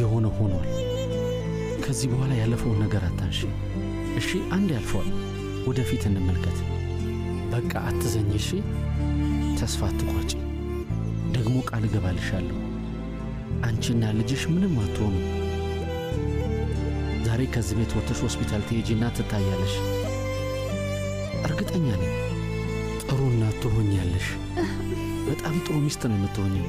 የሆነ ሆኗል። ከዚህ በኋላ ያለፈውን ነገር አታንሺ እሺ? አንድ ያልፈዋል፣ ወደፊት እንመልከት። በቃ አትዘኝ እሺ? ተስፋ አትቋጪ። ደግሞ ቃል እገባልሻለሁ አንቺና ልጅሽ ምንም አትሆኑ። ዛሬ ከዚህ ቤት ወጥተሽ ሆስፒታል ትሄጂና ትታያለሽ። እርግጠኛ ነኝ ጥሩ እናት ትሆኛለሽ። በጣም ጥሩ ሚስት ነው የምትሆኘው።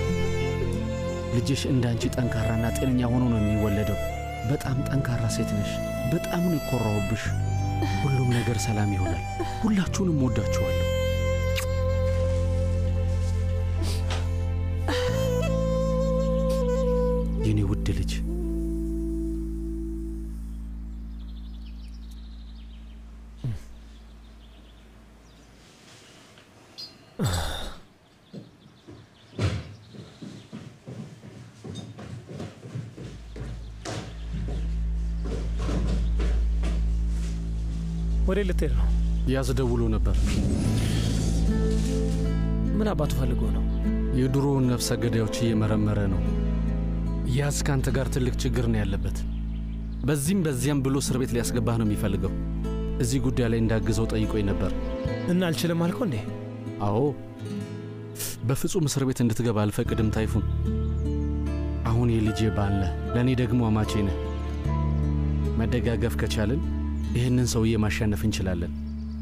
ልጅሽ እንደ አንቺ ጠንካራና ጤነኛ ሆኖ ነው የሚወለደው። በጣም ጠንካራ ሴት ነሽ። በጣም ነው የኮራሁብሽ። ሁሉም ነገር ሰላም ይሆናል። ሁላችሁንም ወዳችኋለሁ። የኔ ውድ ልጅ ወዴት ልትሄድ ነው? ያዝ ደውሎ ነበር። ምን አባቱ ፈልጎ ነው? የድሮውን ነፍሰ ገዳዮች እየመረመረ ነው። ያዝ ከአንተ ጋር ትልቅ ችግር ነው ያለበት። በዚህም በዚያም ብሎ እስር ቤት ሊያስገባህ ነው የሚፈልገው። እዚህ ጉዳይ ላይ እንዳግዘው ጠይቆኝ ነበር። እና አልችልም አልከው እንዴ? አዎ፣ በፍጹም እስር ቤት እንድትገባ አልፈቅድም ታይፉን። አሁን የልጄ ባል ነህ፣ ለእኔ ደግሞ አማቼ ነህ። መደጋገፍ ከቻልን ይህንን ሰውዬ ማሸነፍ እንችላለን።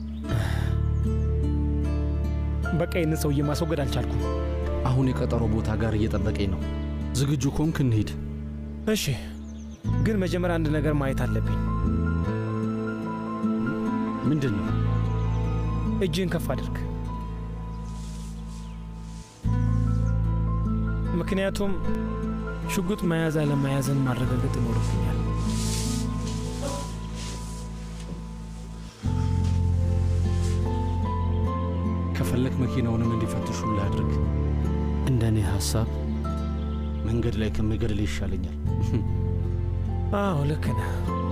በቃ ይህንን ሰውዬ ማስወገድ አልቻልኩም። አሁን የቀጠሮ ቦታ ጋር እየጠበቀኝ ነው። ዝግጁ ኮንክ እንሂድ። እሺ፣ ግን መጀመሪያ አንድ ነገር ማየት አለብኝ። ምንድን ነው? እጅህን ከፍ አድርግ። ምክንያቱም ሽጉጥ መያዝ አለመያዝን ማረጋገጥ ይኖርብኛል። ከፈለክ መኪናውንም እንዲፈትሹልህ አድርግ። እንደ እኔ ሐሳብ መንገድ ላይ ከምገድል ይሻለኛል። አዎ ልክ ነህ።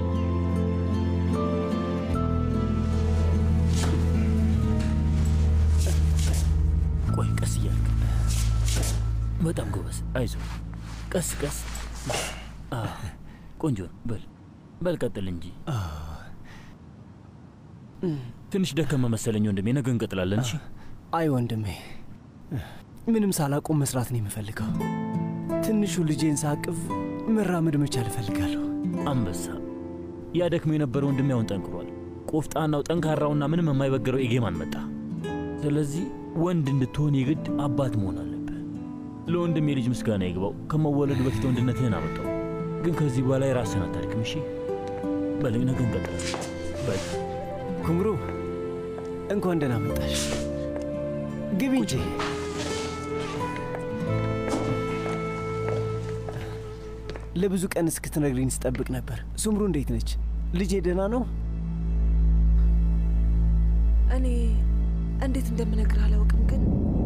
ቆይ ቀስ እያልክ በጣም ጎበዝ፣ አይዞ ቀስ ቀስ። አዎ፣ ቆንጆ ነው። በል በል ቀጥል እንጂ ትንሽ ደከመ መሰለኝ ወንድሜ። ነገ እንቀጥላለን። እሺ አይ ወንድሜ፣ ምንም ሳላቆም መስራት ነው የምፈልገው። ትንሹ ልጄን ሳቅፍ መራመድ መቻል እፈልጋለሁ። አንበሳ፣ ያ ደክሞ የነበረ ወንድሜ አሁን ጠንክሯል። ቆፍጣናው፣ ጠንካራውና ምንም የማይበግረው ኤጌማን መጣ። ስለዚህ ወንድ እንድትሆን የግድ አባት መሆን አለብህ። ለወንድሜ ልጅ ምስጋና ይግባው። ከመወለዱ በፊት ወንድነትህን አመጣው። ግን ከዚህ በኋላ የራስህን አታድክም። እሺ በል ነገ እንቀጥላለን። በል ኩምሩ እንኳን ደህና መጣሽ። ግቢ እንጂ። ለብዙ ቀን እስክትነግሪኝ ስጠብቅ ነበር። ሱምሩ እንዴት ነች? ልጄ ደህና ነው? እኔ እንዴት እንደምነግር አላውቅም፣ ግን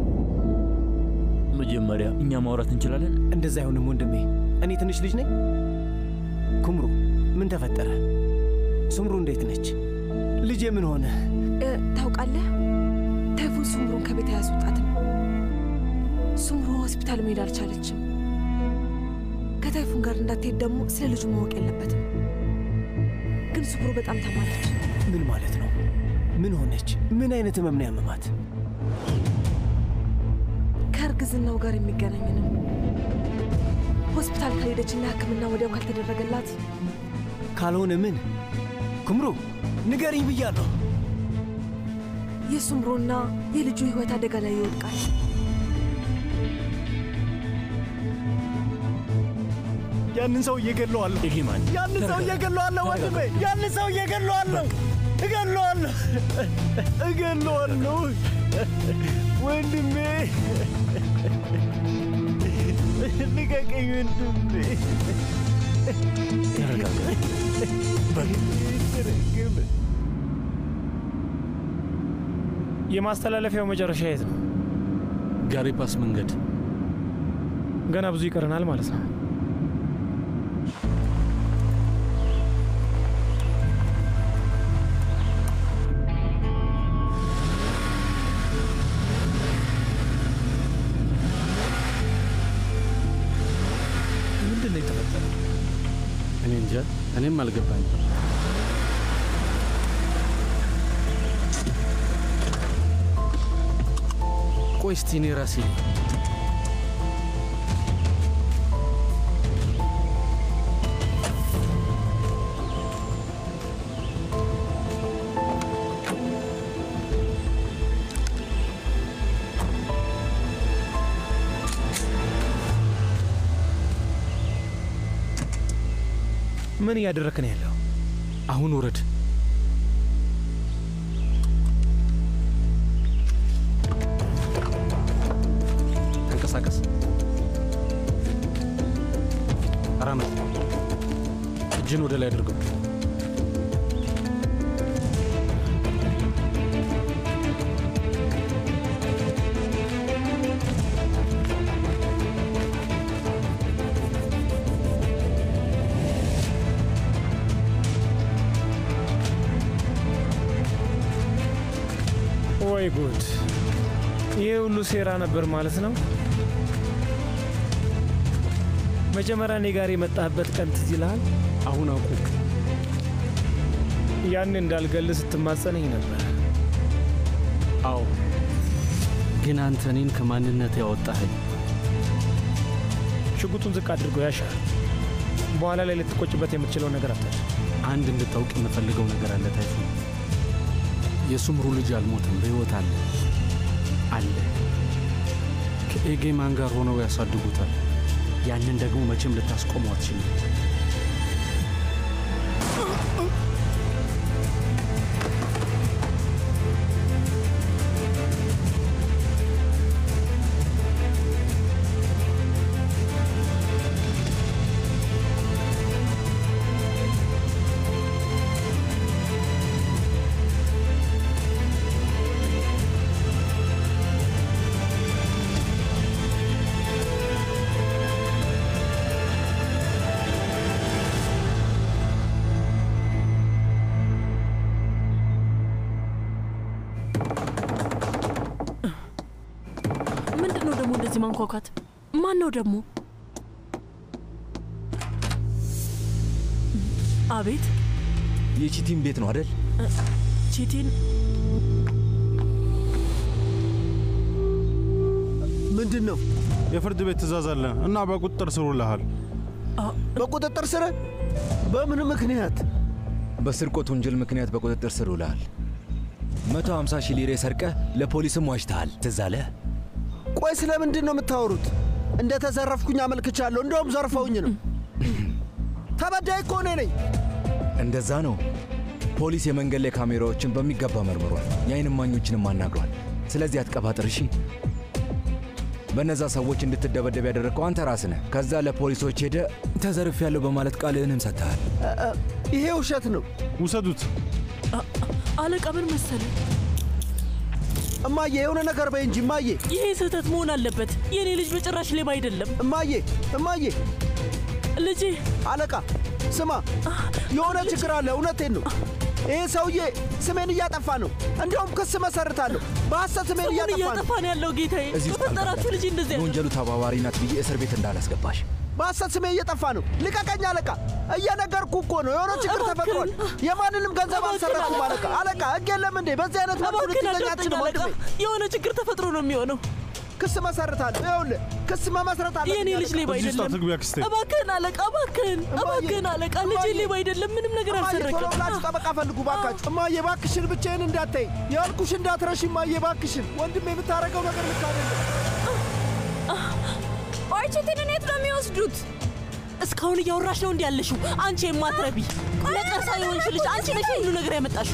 መጀመሪያ እኛ ማውራት እንችላለን። እንደዛ አይሆንም ወንድሜ፣ እኔ ትንሽ ልጅ ነኝ። ኩምሩ ምን ተፈጠረ? ሱምሩ እንዴት ነች? ልጄ ምን ሆነ? እ፣ ታውቃለህ ታይፉን ሱምሩን ከቤት አያስወጣትም። ሱምሩ ሆስፒታል መሄድ አልቻለችም። ከታይፉን ጋር እንዳትሄድ ደግሞ ስለ ልጁ ማወቅ የለበትም። ግን ሱምሩ በጣም ታማለች። ምን ማለት ነው? ምን ሆነች? ምን አይነት ህመም ነው ያመማት? ከእርግዝናው ጋር የሚገናኝ ነው። ሆስፒታል ካልሄደችና ሕክምና ወዲያው ካልተደረገላት ካልሆነ ምን? ኩምሩ ንገሪኝ ብያለሁ። የሱምሩና የልጁ ህይወት አደጋ ላይ ይወድቃል። ያንን ሰው እየገለዋለሁ። ኤጌማን ያንን ሰው እየገለዋለሁ ወንድሜ፣ ያንን ሰው እየገለዋለሁ፣ እገለዋለሁ፣ እገለዋለሁ ወንድሜ፣ ልቀቀኝ ወንድሜ። ተረጋጋ። የማስተላለፊያው መጨረሻ የት ነው? ጋሪፓስ መንገድ ገና ብዙ ይቀረናል ማለት ነው። ምንድን ነው የተፈጠረው? እኔ እንጃ፣ እኔም አልገባኝ። ቆይ እስቲ እኔ ራሴ ምን እያደረክ ነው ያለው? አሁን ውረድ። ተንቀሳቀስ። አራመድ። እጅን ወደ ላይ አድርገው። ወይ ጉድ! ይህ ሁሉ ሴራ ነበር ማለት ነው። መጀመሪያ እኔ ጋር የመጣህበት ቀን ትዝ ይልሃል? አሁን አውቁ። ያን እንዳልገልህ ስትማጸነኝ ነበር። አዎ፣ ግን አንተ እኔን ከማንነት ያወጣኸኝ ሽጉጡን ዝቅ አድርገው ያሻል። በኋላ ላይ ልትቆጭበት የምትችለው ነገር አታል። አንድ እንድታውቅ የምፈልገው ነገር አለ ታይፉ። የሱምሩ ልጅ አልሞትም፣ በሕይወት አለ አለ። ከኤጌማን ጋር ሆነው ያሳድጉታል። ያንን ደግሞ መቼም ልታስቆመው አትችልም። ምንድን ነው ደግሞ እንደዚህ ማንኳኳት? ማን ነው ደግሞ? አቤት የቺቲን ቤት ነው አደል? ቺቲን ምንድን ነው? የፍርድ ቤት ትእዛዝ አለ እና በቁጥጥር ስር ውለሃል። በቁጥጥር ስር? በምን ምክንያት? በስርቆት ወንጀል ምክንያት በቁጥጥር ስር ውለሃል። 150 ሺህ ሊሬ ሰርቀህ ለፖሊስም ዋሽተሃል። ትዝ አለህ? ቆይ ስለ ምንድን ነው የምታወሩት? እንደ ተዘረፍኩኝ አመልክቻለሁ። እንደውም ዘርፈውኝ ነው። ተበዳይ እኮ እኔ ነኝ። እንደዛ ነው። ፖሊስ የመንገድ ላይ ካሜራዎችን በሚገባ መርምሯል። የአይን እማኞችንም አናግሯል። ስለዚህ አትቀባጥር እሺ። በእነዛ ሰዎች እንድትደበደብ ያደረግከው አንተ ራስህ ነህ። ከዛ ለፖሊሶች ሄደ ተዘርፍ ያለው በማለት ቃልህንም ሰጥተሃል። ይሄ ውሸት ነው። ውሰዱት። አለቃ ምን መሰለ፣ እማዬ የሆነ ነገር በይ እንጂ እማዬ። ይሄ ስህተት መሆን አለበት። የእኔ ልጅ በጭራሽ ሌባ አይደለም። እማዬ እማዬ፣ ልጄ አለቃ ስማ፣ የሆነ ችግር አለ። እውነቴን ነው። ይህ ሰውዬ ስሜን እያጠፋ ነው። እንዲያውም ክስ መሰርታለሁ። በሐሰት ስሜን ስሙን እያጠፋ ነው። እያጠፋ ነው ያለው ጌታዬ። እዚህ ውስጥ በፈጠራችሁ ልጅ እንደዚህ ያለ የወንጀሉ ተባባሪ ናት ብዬ እስር ቤት እንዳላስገባሽ በሐሰት ስሜ እየጠፋ ነው። ልቀቀኝ አለቃ። እየነገርኩ እኮ ነው። የሆነ ችግር ተፈጥሯል። የማንንም ገንዘብ አልሰረኩም አለቃ። አለቃ ሕግ የለም እንዴ? በዚህ አይነት መልኩ እባክህን ልትይዘኝ አዳምጠኝ አትችልም አለቃ። ወንድሜ። የሆነ ችግር ተፈጥሮ ነው የሚሆነው። ክስ መሰርታለሁ። ይኸውልህ ክስ መመስረት አለ። የእኔ ልጅ ሌባ እዚህ ውስጥ አይደለም። አትግቢ አክስቴ። እባክህን አለቃ፣ እባክህን እባክህን አለቃ፣ ልጄ እማዬ፣ ሌባ አይደለም። ምንም ነገር እማዬ ቶሎ አልሰረቀም። ብላችሁ ጠበቃ ፈልጉ ባካችሁ። እማዬ እባክሽን ብቻዬን እንዳትይ ያልኩሽ እንዳትረሺ እማዬ እባክሽን። ወንድሜ የምታደርገው ነገር ልክ አይደለም። ኦርችቲንን የት ነው የሚወስዱት? እስካሁን እያወራሽ ነው እንዲ ያለሽው አንቺ የማትረቢ ነቀርሳ የሆንሽ ልጅ አንቺ ነሽ ሁሉ ነገር ያመጣሽው።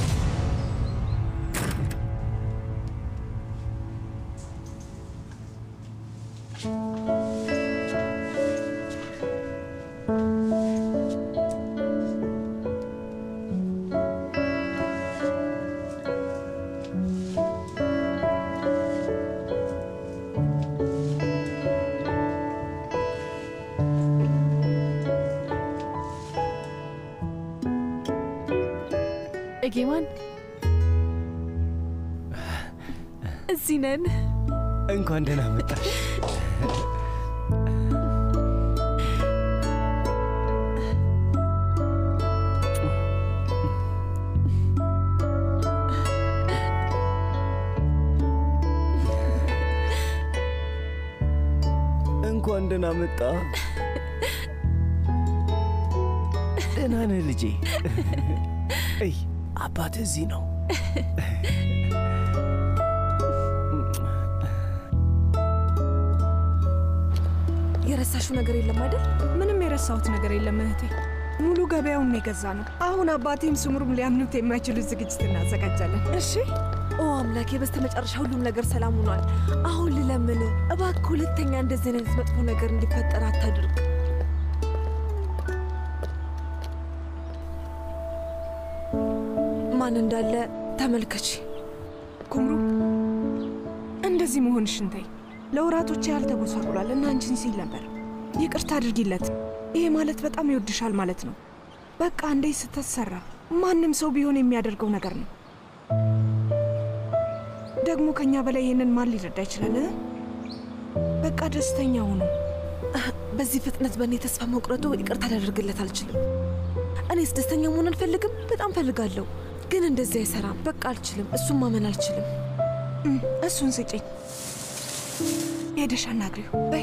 እጌማን እዚህ ነን። እንኳን ደህና መጣሽ። እንኳን ደህና መጣ። ደህና ነህ ልጄ? እይ አባት እዚህ ነው። የረሳሽው ነገር የለም አይደል? ምንም የረሳሁት ነገር የለም እህቴ። ሙሉ ገበያውን የገዛ ነው። አሁን አባቴም ስሙሩም ሊያምኑት የማይችሉት ዝግጅት እናዘጋጃለን። እሺ። ኦ አምላኬ፣ በስተመጨረሻ ሁሉም ነገር ሰላም ሆኗል። አሁን ልለምን፣ እባክህ ሁለተኛ እንደዚህ አይነት መጥፎ ነገር እንዲፈጠር አታድርግ። ማን እንዳለ ተመልከች። ኩምሩ፣ እንደዚህ መሆንሽን ተይ። ለወራቶች ያህል ተጎሳቁሏል እና አንቺን ሲል ነበር። ይቅርታ አድርጊለት። ይሄ ማለት በጣም ይወድሻል ማለት ነው። በቃ እንዴ ስተሰራ ማንም ሰው ቢሆን የሚያደርገው ነገር ነው። ደግሞ ከኛ በላይ ይሄንን ማን ሊረዳ ይችላል? እ? በቃ ደስተኛ ሁኑ። በዚህ ፍጥነት በእኔ ተስፋ መቁረጡ ይቅርታ ላደርግለት አልችልም። እኔስ ደስተኛ መሆን አልፈልግም? በጣም ፈልጋለሁ፣ ግን እንደዚህ አይሰራም። በቃ አልችልም። እሱን ማመን አልችልም። እም፣ እሱን ስጪኝ። ሄደሽ አናግሪው በይ።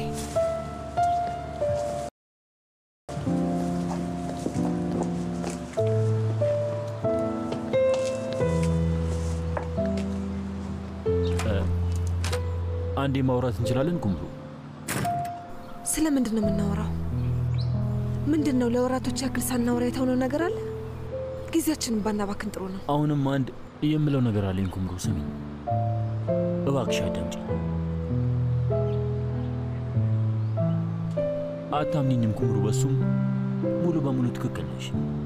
አንዴ ማውራት እንችላለን ኩምሩ? ስለ ምንድን ነው የምናወራው? ምንድን ነው ለወራቶች ያክል ሳናወራ የተሆነው ነገር አለ? ጊዜያችንን ባናባክን ጥሩ ነው። አሁንም አንድ የምለው ነገር አለኝ ኩምሩ፣ ስሚ እባክሽ አዳምጪኝ። አታምኒኝም ኩምሩ፣ በሱም ሙሉ በሙሉ ትክክል ነሽ፣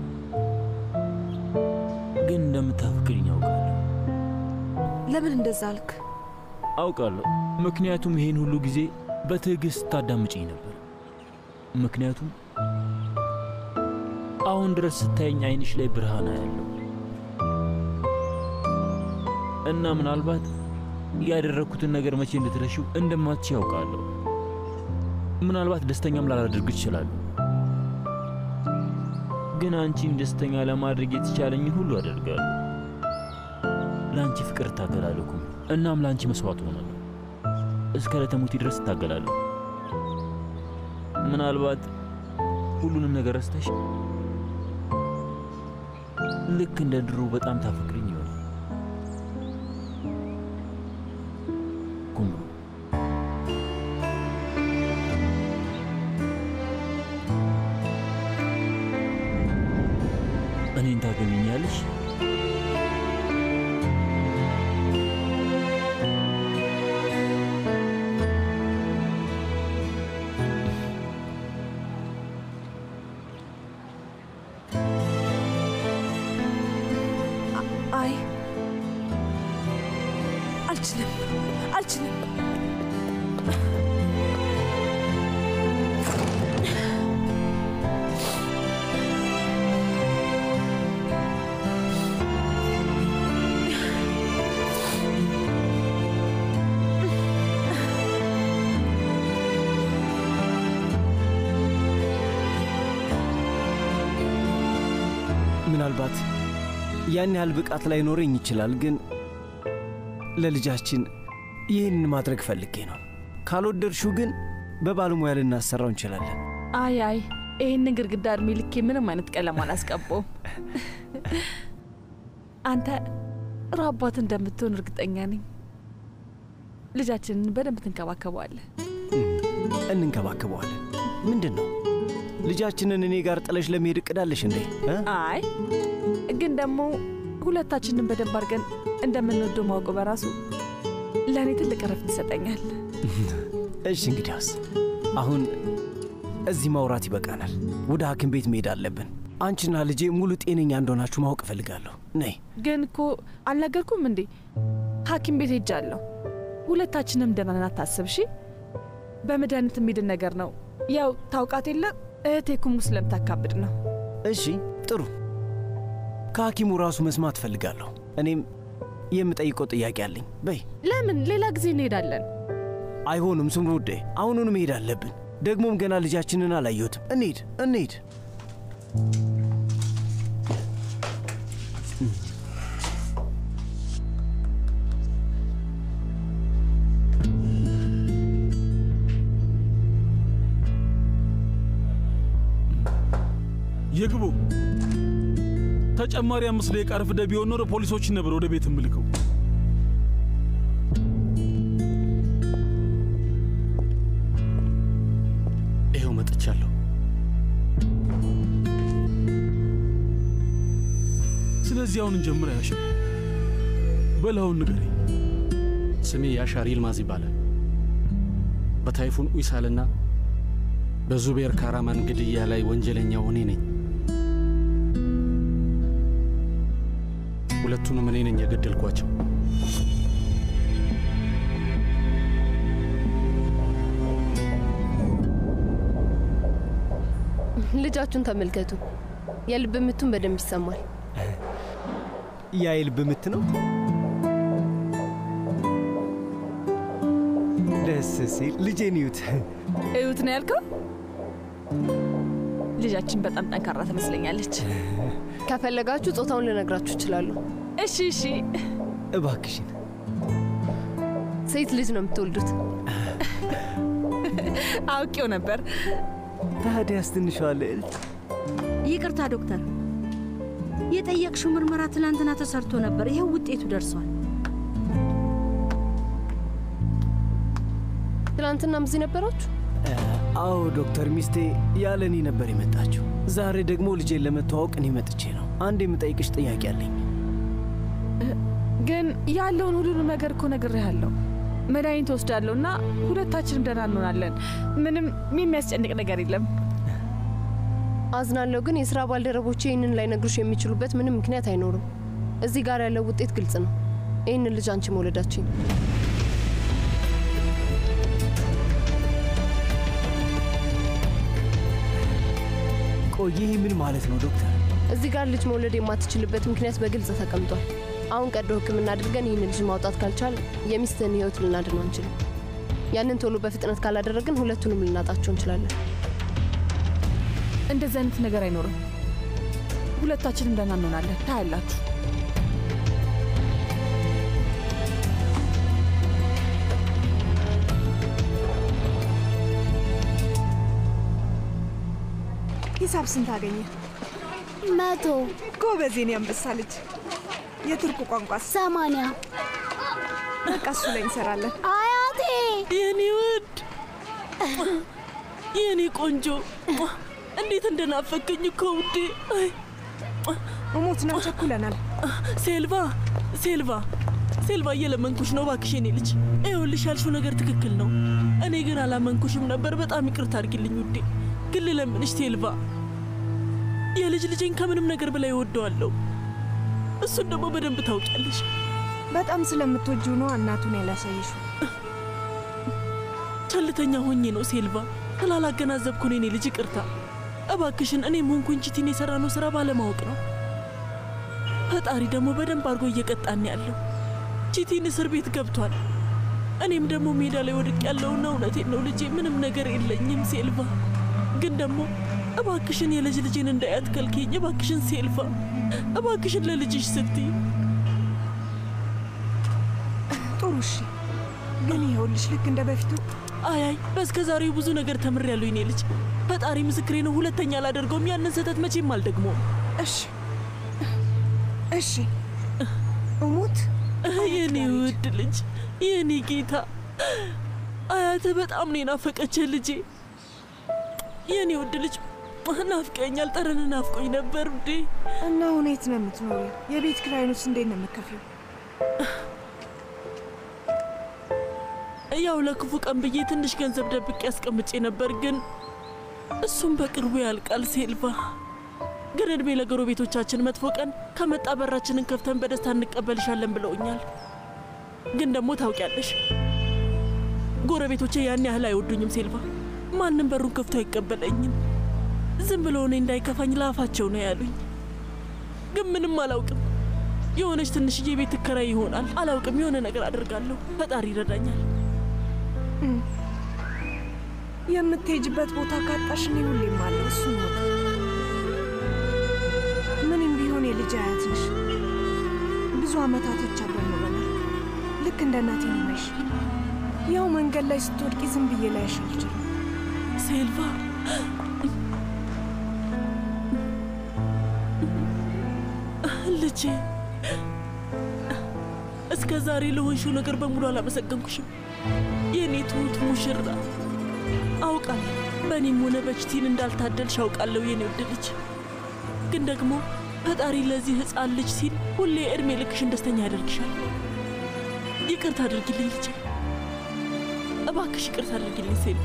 ግን እንደምታፈቅሪኝ አውቃለሁ። ለምን እንደዛ አልክ? አውቃለሁ፣ ምክንያቱም ይሄን ሁሉ ጊዜ በትዕግስት ታዳምጪኝ ነበር። ምክንያቱም አሁን ድረስ ስታየኝ አይንሽ ላይ ብርሃን ያለው እና ምናልባት ያደረግኩትን ነገር መቼ እንድትረሺው እንደማትች ያውቃለሁ። ምናልባት ደስተኛም ላላደርግ እችላለሁ፣ ግን አንቺን ደስተኛ ለማድረግ የተቻለኝን ሁሉ አደርጋለሁ። ለአንቺ ፍቅር እታገላለሁ ኩምሩ፣ እናም ለአንቺ መስዋዕት ሆናለሁ። እስከ ለተሞቴ ድረስ እታገላለሁ። ምናልባት ሁሉንም ነገር ረስተሽ ልክ እንደ ድሮ በጣም ታፈቅሪኝ ይሆናል ኩምሩ። እኔን ታገቢኛለሽ? አይ አልችልም፣ አልችልም። ምናልባት ያን ያህል ብቃት ላይኖረኝ ይችላል፣ ግን ለልጃችን ይህንን ማድረግ ፈልጌ ነው። ካልወደድሽው ግን በባለሙያ ልናሰራው እንችላለን። አይ አይ ይህንን ግድግዳ እድሜ ልኬ ምንም አይነት ቀለም አላስቀባውም። አንተ ጥሩ አባት እንደምትሆን እርግጠኛ ነኝ። ልጃችንን በደንብ ትንከባከበዋለህ። እንንከባከበዋለን። ምንድን ነው ልጃችንን እኔ ጋር ጥለሽ ለመሄድ እቅዳለሽ እንዴ? እ? አይ ግን ደግሞ ሁለታችንን በደንብ አድርገን እንደምንወደው ማወቁ በራሱ ለእኔ ትልቅ እረፍት ይሰጠኛል። እሺ እንግዲያውስ አሁን እዚህ ማውራት ይበቃናል። ወደ ሐኪም ቤት መሄድ አለብን። አንቺና ልጄ ሙሉ ጤነኛ እንደሆናችሁ ማወቅ እፈልጋለሁ። ነይ። ግን እኮ አልነገርኩም እንዴ? ሐኪም ቤት ሄጃለሁ። ሁለታችንም ደህና ነን፣ አታስብ እሺ። በመድኃኒት የሚድን ነገር ነው። ያው ታውቃት የለ እህቴ ኩሙ ስለምታካብድ ነው። እሺ ጥሩ። ከሐኪሙ ራሱ መስማት እፈልጋለሁ። እኔም የምጠይቀው ጥያቄ አለኝ። በይ። ለምን ሌላ ጊዜ እንሄዳለን? አይሆንም ስምሩ ውዴ፣ አሁኑኑ መሄድ አለብን። ደግሞም ገና ልጃችንን አላየሁትም። እንሂድ እንሂድ። የግቡ ተጨማሪ አምስት ደቂቃ ረፍደ ቢሆን ኖሮ ፖሊሶችን ነበር ወደ ቤት ምልከው። ይኸው መጥቻለሁ። ስለዚህ አሁን እንጀምር። ያሽ በላውን ንገረኝ። ስሜ ያሻር ይልማዝ ይባላል። በታይፉን ኡይሳልና በዙቤር ካራማን ግድያ ላይ ወንጀለኛው እኔ ነኝ። ሁለቱንም እኔ ነኝ የገደልኳቸው። ልጃችሁን ተመልከቱ። የልብ ምቱን በደንብ ይሰማል። ያ የልብ ምት ነው። ደስ ሲል ልጄን እዩት። እዩት ነው ያልከው? ልጃችን በጣም ጠንካራ ትመስለኛለች። ከፈለጋችሁ ጾታውን ልነግራችሁ እችላለሁ። እሺ እሺ። እባክሽን። ሴት ልጅ ነው የምትወልዱት። አውቄው ነበር። ታዲያስ ትንሿ ልዕልት ይቅርታ ዶክተር፣ የጠየቅሽው ምርመራ ትናንትና ተሰርቶ ነበር። ይኸው ውጤቱ ደርሷል። ትናንትናም እዚህ ነበራችሁ? አዎ ዶክተር፣ ሚስቴ ያለ እኔ ነበር የመጣችው። ዛሬ ደግሞ ልጄን ለመተዋወቅ እኔ መጥቼ ነው። አንድ የምጠይቅሽ ጥያቄ አለኝ። ግን ያለውን ሁሉንም ነገር እኮ ነግሬሃለሁ። መድኃኒት ወስዳለሁ እና ሁለታችንም ደህና እንሆናለን። ምንም የሚያስጨንቅ ነገር የለም። አዝናለሁ፣ ግን የስራ ባልደረቦቼ ይህንን ላይነግሩሽ የሚችሉበት ምንም ምክንያት አይኖርም። እዚህ ጋር ያለው ውጤት ግልጽ ነው። ይህንን ልጅ አንቺ መውለዳችን ቆይ ይህ ምን ማለት ነው ዶክተር? እዚህ ጋር ልጅ መውለድ የማትችልበት ምክንያት በግልጽ ተቀምጧል። አሁን ቀዶ ሕክምና አድርገን ይህን ልጅ ማውጣት ካልቻል የሚስትህን ህይወት ልናድነው አንችልም። ያንን ቶሎ በፍጥነት ካላደረግን ሁለቱንም ልናጣቸው እንችላለን። እንደዚህ አይነት ነገር አይኖርም። ሁለታችንም ደህና እንሆናለን። ታያላችሁ። ሂሳብ ስንት አገኘ? መቶ ጎበዝ፣ የኔ አንበሳ ልጅ። የቱርክ ቋንቋስ? ሰማንያ በቃ እሱ ላይ እንሰራለን። አያቴ የኔ ውድ የኔ ቆንጆ እንዴት እንደናፈቀኝ እኮ ውዴ። እሞት ነው፣ ቸኩለናል። ሴልቫ ሴልቫ ሴልቫ እየለመንኩሽ ነው እባክሽ የኔ ልጅ። ይኸውልሽ ያልሽው ነገር ትክክል ነው። እኔ ግን አላመንኩሽም ነበር። በጣም ይቅርታ አድርጊልኝ ውዴ። ግን ልለምንሽ ሴልቫ፣ የልጅ ልጄን ከምንም ነገር በላይ እወደዋለሁ። እሱን ደግሞ በደንብ ታውቂያለሽ። በጣም ስለምትወጂው ነው እናቱን ያላሳየሽው። ቸልተኛ ሆኜ ነው ሴልቫ፣ ስላላገናዘብኩ ነው የኔ ልጅ ይቅርታ። እባክሽን እኔም ሆንኩኝ ቺቲን የሰራነው ስራ ባለማወቅ ነው። ፈጣሪ ደግሞ በደንብ አድርጎ እየቀጣን ያለው። ቺቲን እስር ቤት ገብቷል። እኔም ደግሞ ሜዳ ላይ ወድቅ ያለውና እውነቴን ነው ልጄ፣ ምንም ነገር የለኝም ሴልቫ። ግን ደግሞ እባክሽን የልጅ ልጄን እንዳያት ከልኪኝ። እባክሽን ሴልቫ፣ እባክሽን ለልጅሽ ስትይ። ጥሩ እሺ። ግን ይኸውልሽ ልክ እንደ በፊቱ አያይ በስከ ዛሬው ብዙ ነገር ተምሬያለሁ የኔ ልጅ። ፈጣሪ ምስክሬ ነው። ሁለተኛ አላደርገውም። ያንን ስህተት መቼም አልደግሞም። እሺ እሺ። እሙት የኔ ውድ ልጅ፣ የኔ ጌታ፣ አያትህ በጣም ነው የናፈቀችህ ልጄ። የኔ ውድ ልጅ ናፍቀኛል። ጠረን ናፍቆኝ ነበር ውዴ። እና አሁን የት ነው የምትኖሪው? የቤት ኪራዩንስ እንዴት ነው የምከፊው? ያው ለክፉ ቀን ብዬ ትንሽ ገንዘብ ደብቄ ያስቀምጬ ነበር፣ ግን እሱም በቅርቡ ያልቃል። ሴልቫ ግን እድሜ ለጎረቤቶቻችን መጥፎ ቀን ከመጣ በራችንን ከፍተን በደስታ እንቀበልሻለን ብለውኛል። ግን ደግሞ ታውቂያለሽ ጎረቤቶቼ ያን ያህል አይወዱኝም ሴልቫ። ማንም በሩን ከፍቶ አይቀበለኝም። ዝም ብሎ እኔ እንዳይከፋኝ ለአፋቸው ነው ያሉኝ። ግን ምንም አላውቅም። የሆነች ትንሽዬ ቤት ትከራይ ይሆናል አላውቅም። የሆነ ነገር አድርጋለሁ። ፈጣሪ ይረዳኛል። የምትሄጅበት ቦታ ካጣሽ እኔ ሁሌም አለሁ። እሱን ወቅ ምንም ቢሆን የልጅ አያት ነሽ። ብዙ አመታቶች አብረን ኖረናል። ልክ እንደ እናቴ ነው ማይሽ። ያው መንገድ ላይ ስትወድቂ ዝም ብዬ ላይሽ አልችልም። ሴልቫ ልጄ እስከ ዛሬ ለሆንሽው ነገር በሙሉ አላመሰገንኩሽም። የእኔ ትሁት ሙሽራ አውቃለሁ። በእኔም ሆነ በችቲን እንዳልታደልሽ አውቃለሁ የኔ ውድ ልጅ። ግን ደግሞ ፈጣሪ ለዚህ ሕፃን ልጅ ሲል ሁሌ እድሜ ልክሽን ደስተኛ ያደርግሻል። ይቅርታ አድርጊልኝ ልጄ፣ እባክሽ ይቅርታ አድርጊልኝ ሴልባ።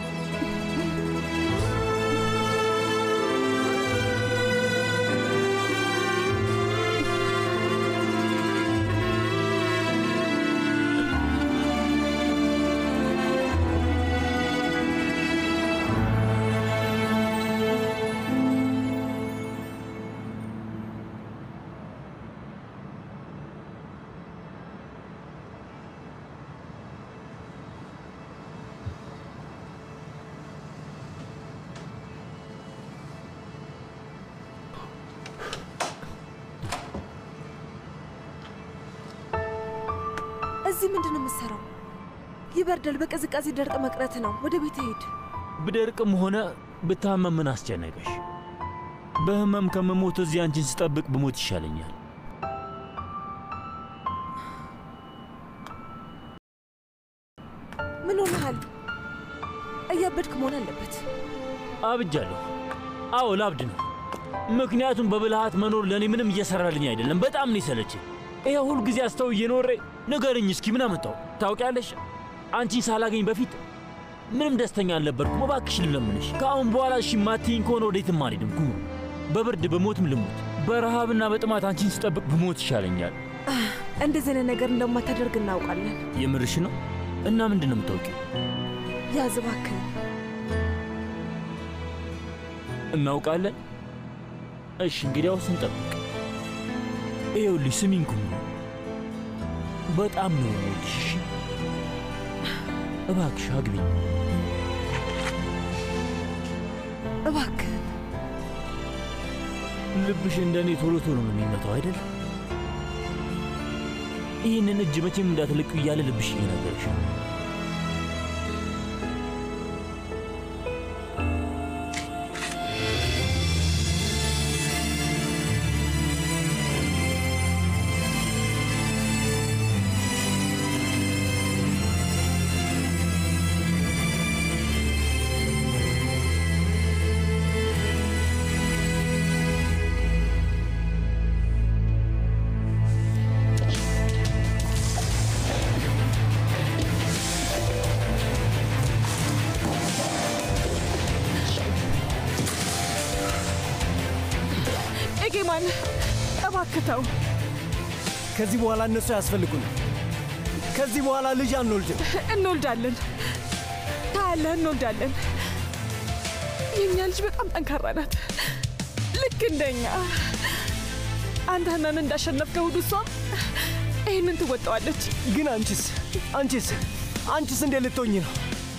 እዚህ ምንድን ነው የምትሰራው? ይበርዳል። በቅዝቃዜ ደርቅ መቅረት ነው። ወደ ቤት ሄድ። ብደርቅም ሆነ ብታመም ምን አስጨነቀሽ? በህመም ከመሞት እዚህ አንቺን ስጠብቅ ብሞት ይሻለኛል። ምን ሆነሃል? እያበድክ መሆን አለበት። አብጃለሁ። አዎ ላብድ ነው። ምክንያቱም በብልሃት መኖር ለእኔ ምንም እየሰራልኝ አይደለም። በጣም ነው የሰለችኝ። ይሄ ሁል ጊዜ አስተው እየኖሬ ንገርኝ እስኪ ምን አመጣው? ታውቂያለሽ፣ አንቺን ሳላገኝ በፊት ምንም ደስተኛ አልነበርኩም። እባክሽ ልለምንሽ፣ ከአሁን በኋላ እሺ ማትይኝ ከሆነ ወዴትም አልሄድም። ኩሩ፣ በብርድ በሞትም ልሙት፣ በረሃብና በጥማት አንቺን ስጠብቅ ብሞት ይሻለኛል። እንደዚህ አይነት ነገር እንደማታደርግ እናውቃለን። የምርሽ ነው? እና ምንድን ነው የምታውቂው? ያዝ እባክህን። እናውቃለን። እሺ እንግዲያውስ እንጠብቅ። ይኸውልሽ ስሚኝ ኩሩ፣ በጣም ነው የምወድሽ። እሺ? እባክሽ አግቢኝ። እባክህን ልብሽ እንደ እኔ ቶሎ ቶሎ ነው የሚመታው አይደል? ይህንን እጅ መቼም እንዳትለቁ እያለ ልብሽ እየነገረሽ ነው። ኤጌማን እባክህ ተው። ከዚህ በኋላ እነሱ አያስፈልጉን። ከዚህ በኋላ ልጅ አንወልድም። እንወልዳለን። ታያለህ፣ እንወልዳለን። የእኛ ልጅ በጣም ጠንካራ ናት፣ ልክ እንደኛ። አንተ ህመም እንዳሸነፍከው ሁሉ እሷም ይህንን ትወጣዋለች። ግን አንቺስ አንቺስ አንቺስ እንዴት ልትሆኝ ነው?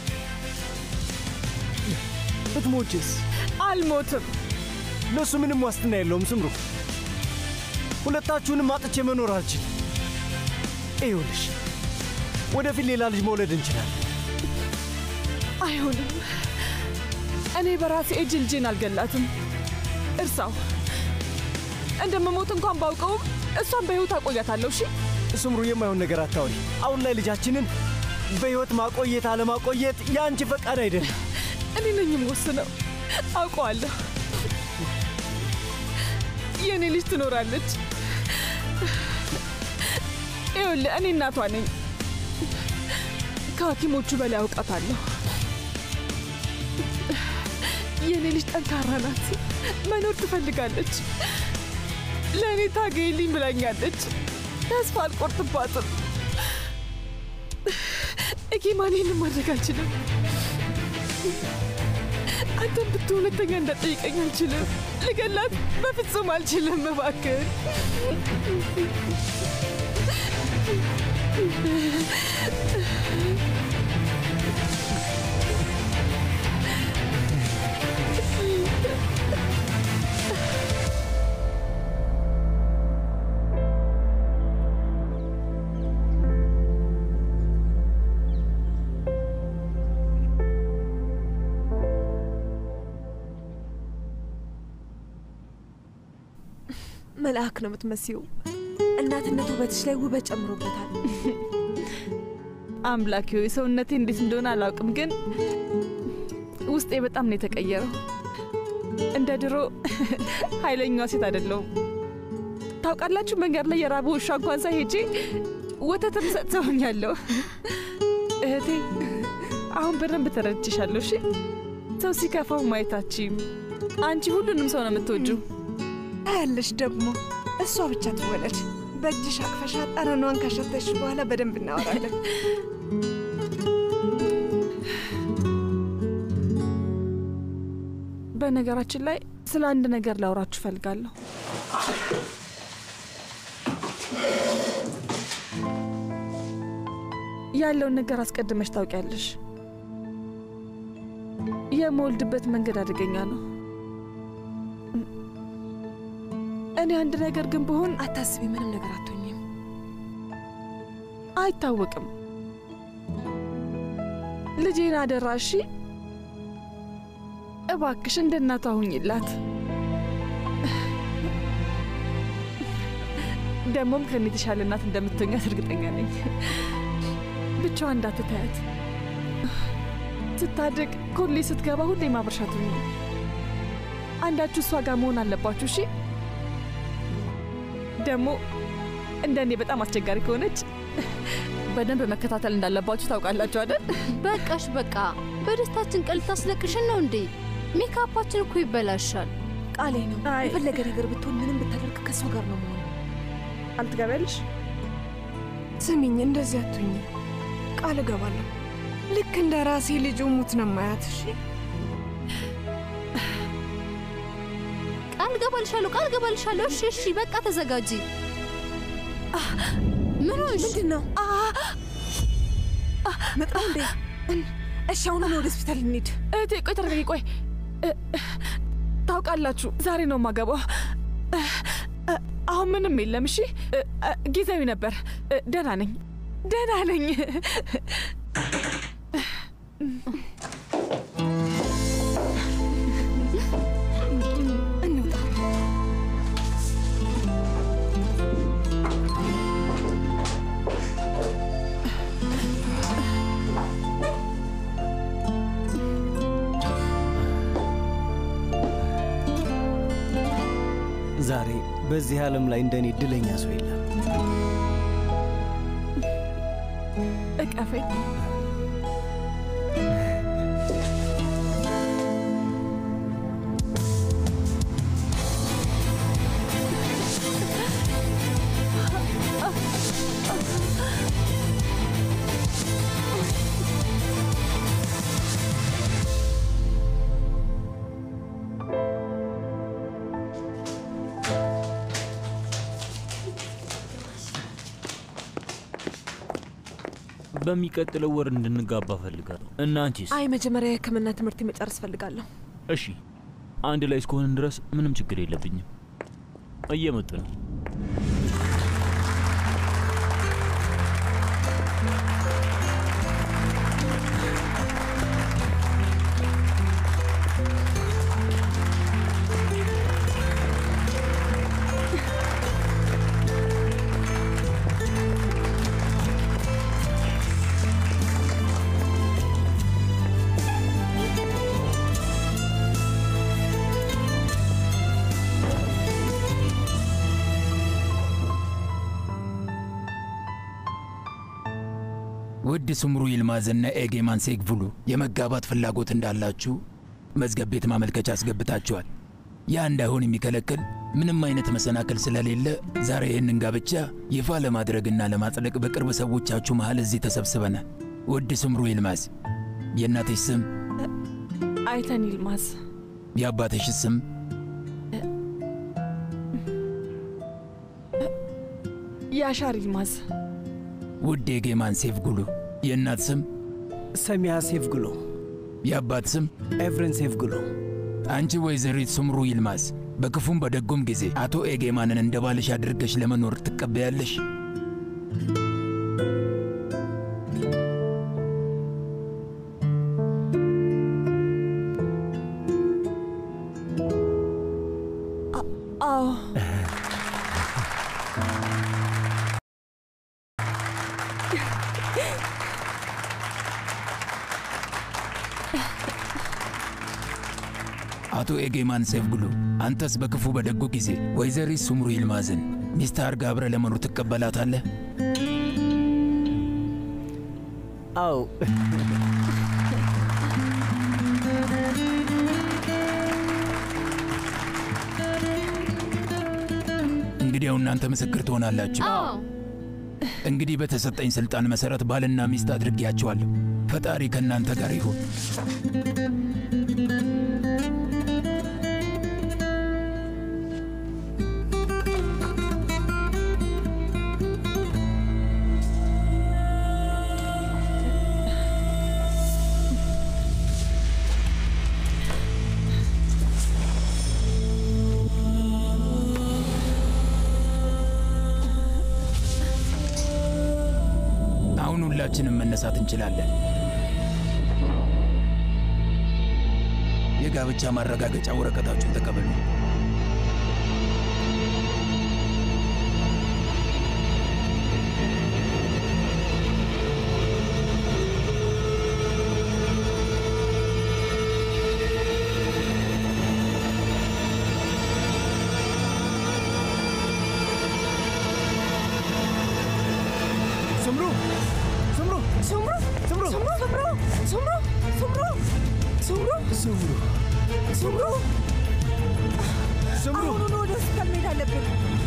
ብትሞችስ? አልሞትም። ለእሱ ምንም ዋስትና የለውም። ስምሩ፣ ሁለታችሁንም አጥቼ መኖር አልችልም። ይኸውልሽ ወደፊት ሌላ ልጅ መውለድ እንችላለን። አይሆንም። እኔ በራሴ እጅ ልጄን አልገላትም። እርሳው። እንደምሞት እንኳን ባውቀውም እሷን በሕይወት አቆያታለሁ። እሺ ስምሩ፣ የማይሆን ነገር አታውሪ። አሁን ላይ ልጃችንን በሕይወት ማቆየት አለማቆየት የአንቺ ፈቃድ አይደለም። እኔ ነኝ የምወስነው። አውቀዋለሁ። የእኔ ልጅ ትኖራለች። ይኸውልህ እኔ እናቷ ነኝ። ከሐኪሞቹ በላይ አውቃታለሁ። የእኔ ልጅ ጠንካራ ናት። መኖር ትፈልጋለች። ለእኔ ታገይልኝ ብላኛለች። ተስፋ አልቆርጥባትም። እጌማን ይህን ማድረግ አልችልም። አንተን ብትሆን ሁለተኛ እንዳጠይቀኝ አልችልም። ልገላት በፍጹም አልችልም። እባክህ መልአክ ነው የምትመስዪው። እናትነት ውበትሽ ላይ ውበት ጨምሮበታል። አምላኪ ሆይ ሰውነቴ እንዴት እንደሆነ አላውቅም፣ ግን ውስጤ በጣም ነው የተቀየረው። እንደ ድሮ ኃይለኛዋ ሴት አይደለሁም። ታውቃላችሁ፣ መንገድ ላይ የራበ ውሻ እንኳን ሳይ ሄጄ ወተትም ሰጥተውኛለሁ። እህቴ አሁን በደንብ ተረድቼሻለሁ። እሺ ሰው ሲከፋው ማየታችም አንቺ ሁሉንም ሰው ነው የምትወጂው። ታያለሽ ደግሞ እሷ ብቻ ትወለድ። በእጅሽ አቅፈሻ ጠረኗን ካሸተሽ በኋላ በደንብ እናወራለን። በነገራችን ላይ ስለ አንድ ነገር ላውራችሁ እፈልጋለሁ። ያለውን ነገር አስቀድመሽ ታውቂያለሽ። የምወልድበት መንገድ አደገኛ ነው። እኔ አንድ ነገር ግን ብሆን አታስቢ፣ ምንም ነገር አትሆኝም። አይታወቅም። ልጄን አደራ እሺ። እባክሽ እንደ እናቷ ሁኝላት። ደግሞም ከኔ የተሻለ እናት እንደምትሆኛት እርግጠኛ ነኝ። ብቻዋ እንዳትታያት። ስታድግ ኮሌጅ ስትገባ ሁሌ ማብረሻት ሁኝ። አንዳችሁ እሷ ጋር መሆን አለባችሁ እሺ። ደግሞ እንደ እኔ በጣም አስቸጋሪ ከሆነች በደንብ መከታተል እንዳለባችሁ ታውቃላችሁ አይደል? በቃሽ በቃ። በደስታችን ቀን ልታስለቅሽን ነው እንዴ? ሜካፓችን እኮ ይበላሻል። ቃሌ ነው። የፈለገ ነገር ብትሆን ምንም ብታደርግ ከእሷ ጋር ነው መሆን። አልትገቢያለሽ? ስሚኝ፣ እንደዚህ አትሁኝ። ቃል እገባለሁ። ልክ እንደ ራሴ ልጅ ሙት ነው ማያት። እሺ ቃል ገባልሻለሁ፣ ቃል ገባልሻለሁ። እሺ እሺ፣ በቃ ተዘጋጂ። ምን ሆንሽ? ምንድን ነው መጣሁ እንዴ? እሺ አሁን ወደ ሆስፒታል እንሂድ። እህቴ ቆይ ተረጋጊ። ቆይ ታውቃላችሁ፣ ዛሬ ነው የማገባው። አሁን ምንም የለም። እሺ ጊዜያዊ ነበር። ደህና ነኝ፣ ደህና ነኝ። እንውጣ። ዛሬ በዚህ ዓለም ላይ እንደኔ እድለኛ ሰው የለም። እቀፈኝ። በሚቀጥለው ወር እንድንጋባ ፈልጋለሁ። እና አንቺስ? አይ መጀመሪያ የሕክምና ትምህርት መጨረስ ፈልጋለሁ። እሺ፣ አንድ ላይ እስከሆንን ድረስ ምንም ችግር የለብኝም። እየመጡ ነው። ውድ ስምሩ ይልማዝና ኤጌማን ሴግቭሉ የመጋባት ፍላጎት እንዳላችሁ መዝገብ ቤት ማመልከቻ አስገብታችኋል። ያ እንዳይሆን የሚከለክል ምንም አይነት መሰናክል ስለሌለ ዛሬ ይህንን ጋብቻ ይፋ ለማድረግና ለማጽደቅ በቅርብ ሰዎቻችሁ መሃል እዚህ ተሰብስበናል። ውድ ስምሩ ይልማዝ፣ የእናትሽ ስም? አይተን ይልማዝ። የአባትሽ ስም? ያሻር ይልማዝ። ውድ የጌማን ሴፍ ጉሉ፣ የእናት ስም? ሰሚያ ሴፍ ጉሎ። የአባት ስም? ኤፍሬን ሴፍ ጉሎ። አንቺ ወይዘሪት ስምሩ ይልማዝ በክፉም በደጉም ጊዜ አቶ ኤጌማንን እንደ ባልሽ አድርገሽ ለመኖር ትቀበያለሽ? አዎ አቶ ኤጌማን ሴፍግሉ፣ አንተስ በክፉ በደጉ ጊዜ ወይዘሪት ሱምሩ ይልማዝን ሚስት አርጋ አብረ ለመኖር ትቀበላታለህ? አዎ እንግዲያው እናንተ ምስክር ትሆናላችሁ። እንግዲህ በተሰጠኝ ስልጣን መሰረት ባልና ሚስት አድርጌያቸዋለሁ። ፈጣሪ ከእናንተ ጋር ይሁን። አሁን ሁላችንም መነሳት እንችላለን። የጋብቻ ማረጋገጫ ወረቀታችሁን ተቀበሉ። ስምሩ ስምሩ ሱምሩ ስምሩ ሱምሩ ሱምሩ ሱምሩ ሱምሩ ስምሩ ሱምሩ ስምሩ አሁኑኑ ወደ ሆስፒታል መሄድ አለብን።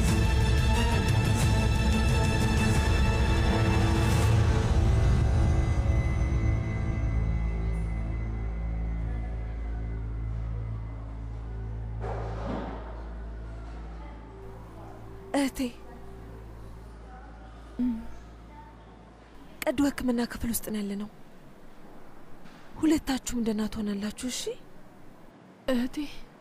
እህቴ ቀዶ ሕክምና ክፍል ውስጥ ነው ያለ ነው። ሁለታችሁም ደህና ትሆናላችሁ። እሺ እህቴ፣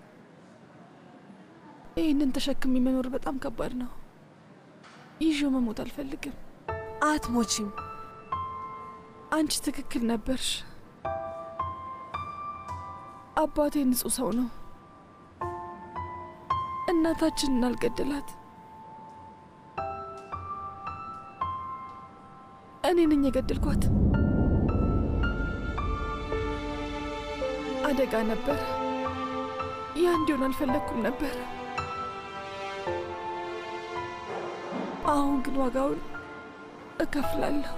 ይህንን ተሸክሚ መኖር በጣም ከባድ ነው። ይዤው መሞት አልፈልግም። አትሞቺም። አንቺ ትክክል ነበርሽ። አባቴ ንጹሕ ሰው ነው። እናታችንን አልገደላት። እኔ ነኝ የገደልኳት። አደጋ ነበር። ያ እንዲሆን አልፈለግኩም ነበር። አሁን ግን ዋጋውን እከፍላለሁ።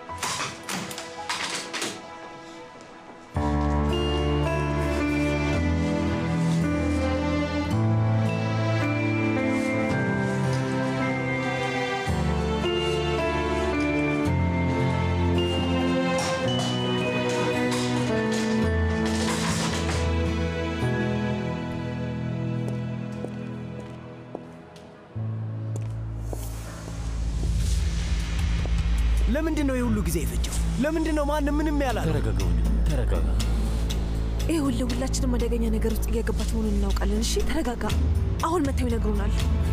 ለምንድን ነው የሁሉ ጊዜ የፈጀው? ለምንድን ነው ማንም ምንም ያላለ? ተረጋጋ ወንድም፣ ተረጋጋ። ይህ ሁሌ ሁላችንም አደገኛ ነገር ውስጥ እየገባች መሆኑን እናውቃለን። እሺ ተረጋጋ። አሁን መተው ይነግሩናል።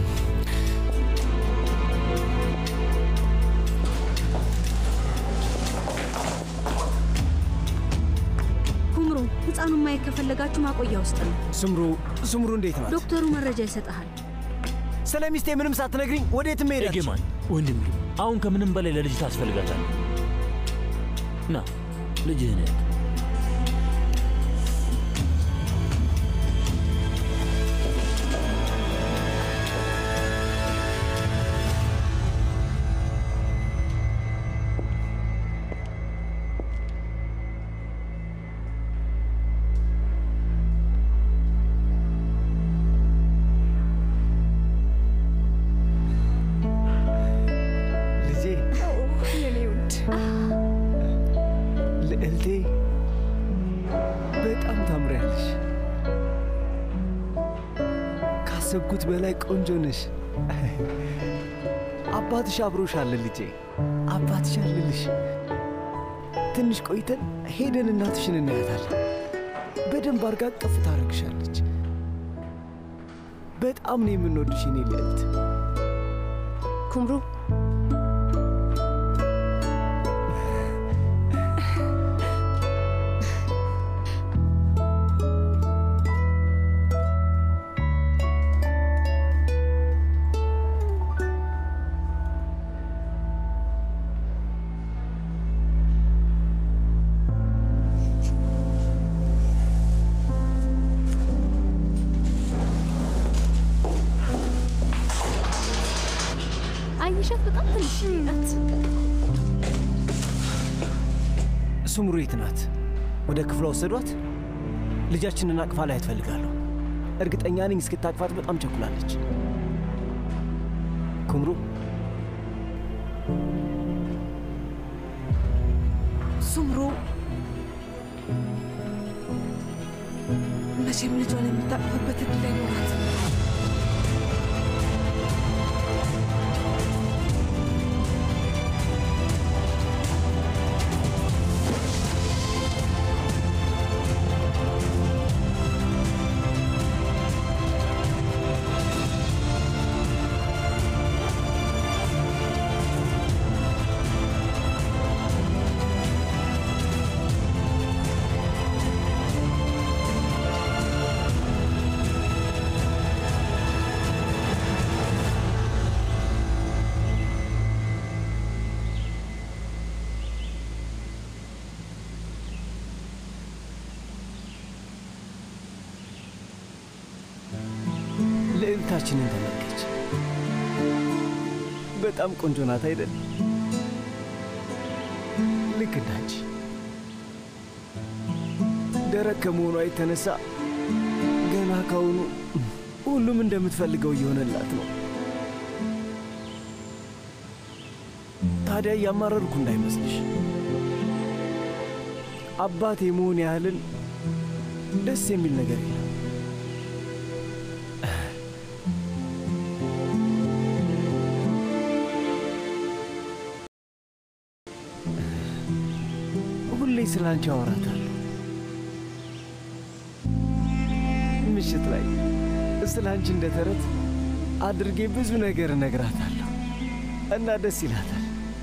ኩምሩ፣ ህፃኑን ማየት ከፈለጋችሁ ማቆያ ውስጥ ነው። ስምሩ ስምሩ እንዴት ናት? ዶክተሩ መረጃ ይሰጥሃል። ስለ ሚስቴ ምንም ሳትነግሪኝ ወዴትም ሄዳች? ኤጌማን ወንድሜ፣ አሁን ከምንም በላይ ለልጅ ታስፈልጋታል። ና ልጅህን ያት ልጄ የኔ ውድ ልዕልቴ በጣም ታምሪያለሽ። ካሰብኩት በላይ ቆንጆ ነሽ። አባትሽ አብሮሽ አለ ልጄ፣ አባትሽ አለልሽ። ትንሽ ቆይተን ሄደን እናትሽን እናያታለን። በደንብ አርጋ ቅፍ ታረግሻለች። በጣም ነው የምንወድሽ የኔ ልዕልት። ኩምሩ ሱምሩ የት ናት? ወደ ክፍሏ ወሰዷት? ልጃችንን አቅፋ ላይ ትፈልጋለሁ። እርግጠኛ ነኝ እስክታቅፋት በጣም ቸኩላለች። ኩምሩ ሱምሩ መቼም ልጇን የምታቅፍበት እድል አይኖራትም። ልዕልታችንን ተመልከች። በጣም ቆንጆ ናት አይደል? ልክ እንዳንቺ ደረቅ ከመሆኗ የተነሳ ገና ካሁኑ ሁሉም እንደምትፈልገው እየሆነላት ነው። ታዲያ እያማረርኩ እንዳይመስልሽ አባት የመሆን ያህልን ደስ የሚል ነገር የለም። ሁሌ ስለ አንቺ አወራታለሁ። ምሽት ላይ ስለ አንቺ እንደ ተረት አድርጌ ብዙ ነገር እነግራታለሁ እና ደስ ይላታል።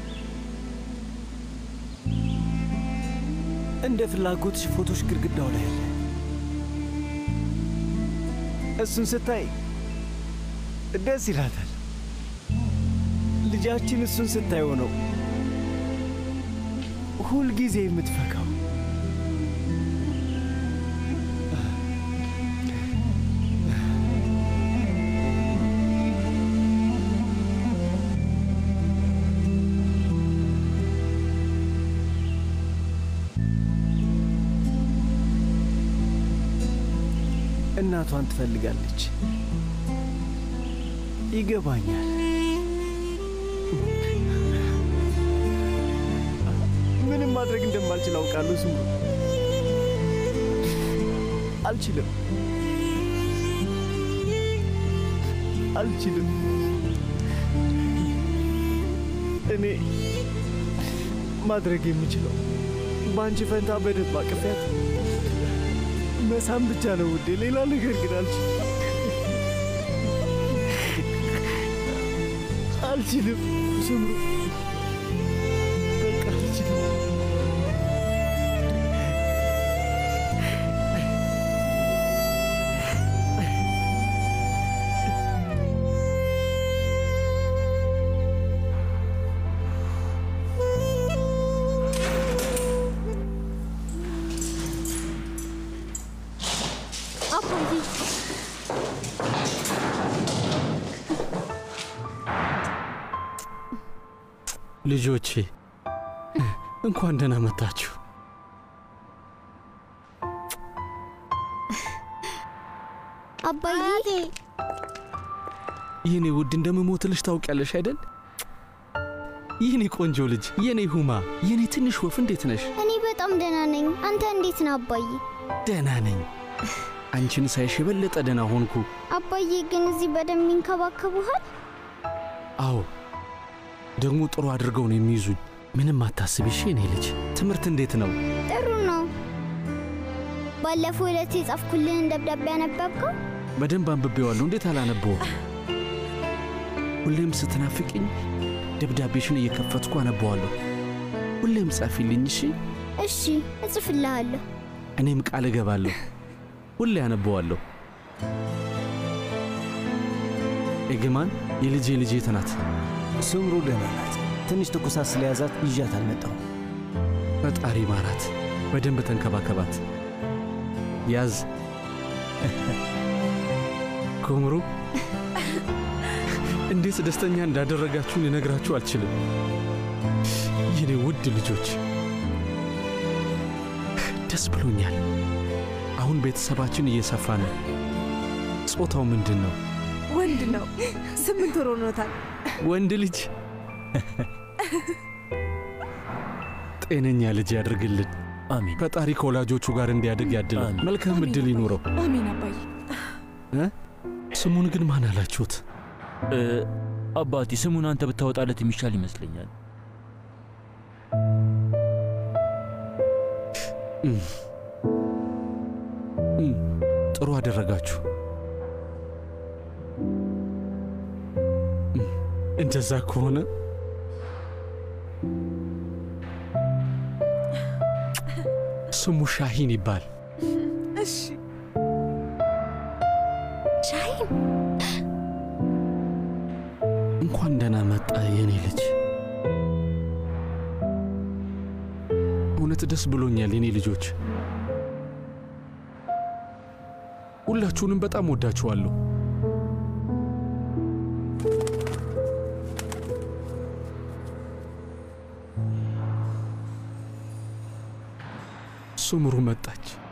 እንደ ፍላጎትሽ ፎቶሽ ግድግዳው ላይ አለ። እሱን ስታይ ደስ ይላታል። ልጃችን እሱን ስታይ ሆነው ሁልጊዜ የምትፈካው እናቷን ትፈልጋለች። ይገባኛል። ምንም ማድረግ እንደማልችል አውቃለሁ። ስሙ አልችልም፣ አልችልም። እኔ ማድረግ የምችለው በአንቺ ፈንታ በደንብ አቅፊያት መሳም ብቻ ነው ውዴ። ሌላ ነገር ግን አልችልም፣ አልችልም። ስምሩ በቃ አልችልም። አባዬ ልጆቼ እንኳን ደህና መጣችሁ። አባዬ የኔ ውድ እንደምሞትልሽ ታውቂያለሽ አይደል? የኔ ቆንጆ ልጅ፣ የኔ ሁማ፣ የኔ ትንሽ ወፍ እንዴት ነሽ? እኔ በጣም ደህና ነኝ። አንተ እንዴት ነህ አባዬ? ደህና ነኝ። አንቺን ሳይሽ የበለጠ ደህና ሆንኩ። አባዬ ግን እዚህ በደንብ ይንከባከቡሃል? አዎ፣ ደግሞ ጥሩ አድርገው ነው የሚይዙኝ። ምንም አታስቢ እሺ የኔ ልጅ። ትምህርት እንዴት ነው? ጥሩ ነው። ባለፈው ዕለት የጻፍኩልህን ደብዳቤ ያነበብከው? በደንብ አንብቤዋለሁ። እንዴት አላነበውም? ሁሌም ስትናፍቅኝ ደብዳቤሽን እየከፈትኩ አነበዋለሁ። ሁሌም ጻፊልኝ እሺ? እሺ፣ እጽፍልሃለሁ። እኔም ቃል እገባለሁ። ሁሌ አነበዋለሁ። ኤግማን የልጄ ልጄ የት ናት? ስምሩ ደህና ናት። ትንሽ ትኩሳት ስለያዛት ይዣት አልመጣሁም። ፈጣሪ ማራት። በደንብ ተንከባከባት። ያዝ ኩምሩ እንዴት ደስተኛ እንዳደረጋችሁን ልነግራችሁ አልችልም። የኔ ውድ ልጆች ደስ ብሎኛል። አሁን ቤተሰባችን እየሰፋ ነው። ጾታው ምንድን ነው? ወንድ ነው። ስምንት ወር ሆኖታል። ወንድ ልጅ። ጤነኛ ልጅ ያድርግልን። አሜን። ፈጣሪ ከወላጆቹ ጋር እንዲያድግ ያድለው። መልካም እድል ይኑረው። አሜን አባዬ። እ? ስሙን ግን ማን አላችሁት? እ፣ አባቴ ስሙን አንተ ብታወጣለት የሚሻል ይመስለኛል። እም፣ እም፣ ጥሩ አደረጋችሁ። እም፣ እንደዛ ከሆነ ስሙ ሻሂን ይባል። እሺ ሻሂን እንኳን ደህና መጣ የኔ ልጅ። እውነት ደስ ብሎኛል የኔ ልጆች። ሁላችሁንም በጣም ወዳችኋለሁ። ሱምሩ መጣች።